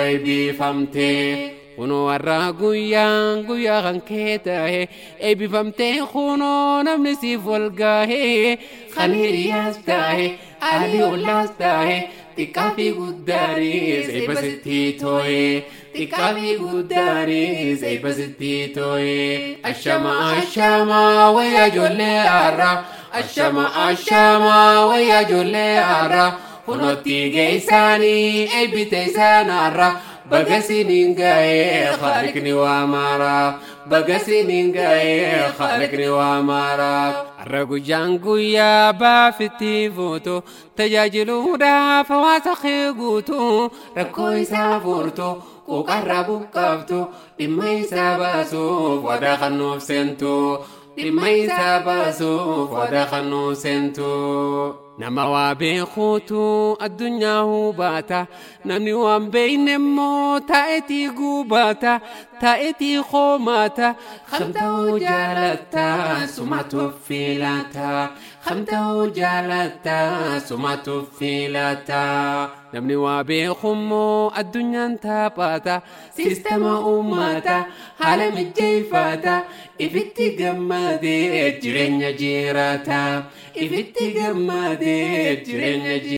eebbifamtee. Kunoo har'a guyyaan guyyaa kan kee ta'e eebbifamtee kunoo namni siif wal gahe kan hiriyaas ta'e alii ollaas ta'e xiqqaa fi guddaanis eebba sitti too'e xiqqaa fi guddaanis eebba sitti too'e ashama ashama wayyaa ijoollee har'a ashama ashama wayyaa ijoollee har'a kunootti geessaanii eebbite isaan har'a. Bagasiniin ga'ee khaliqni waa maaraa bagasiniin ga'ee khaliqni waa maaraa. Har'a guyyaan guyyaa baafitti fuutu tajaajiluudhaaf hawaasa kee guutu rakkoo isaa furtu quuqarraa buqqaaftu dhimma isaa baasuuf wadaa kan nuuf seentu dhimma isaa baasuuf wadaa kan nuuf seentu. Nama waa beekuutu addunyaa hubaata namni waan beeyne immoo taa'etii gubaata taa'etii qoomaata kam ta'uu jaalatta sumatu filata kam ta'uu jaalatta sumatu filata namni waa beeku immoo addunyaan taphata sistema uummata haala mijjeeffata ifitti gammadee jireenya jiraata ifitti gammadee jireenya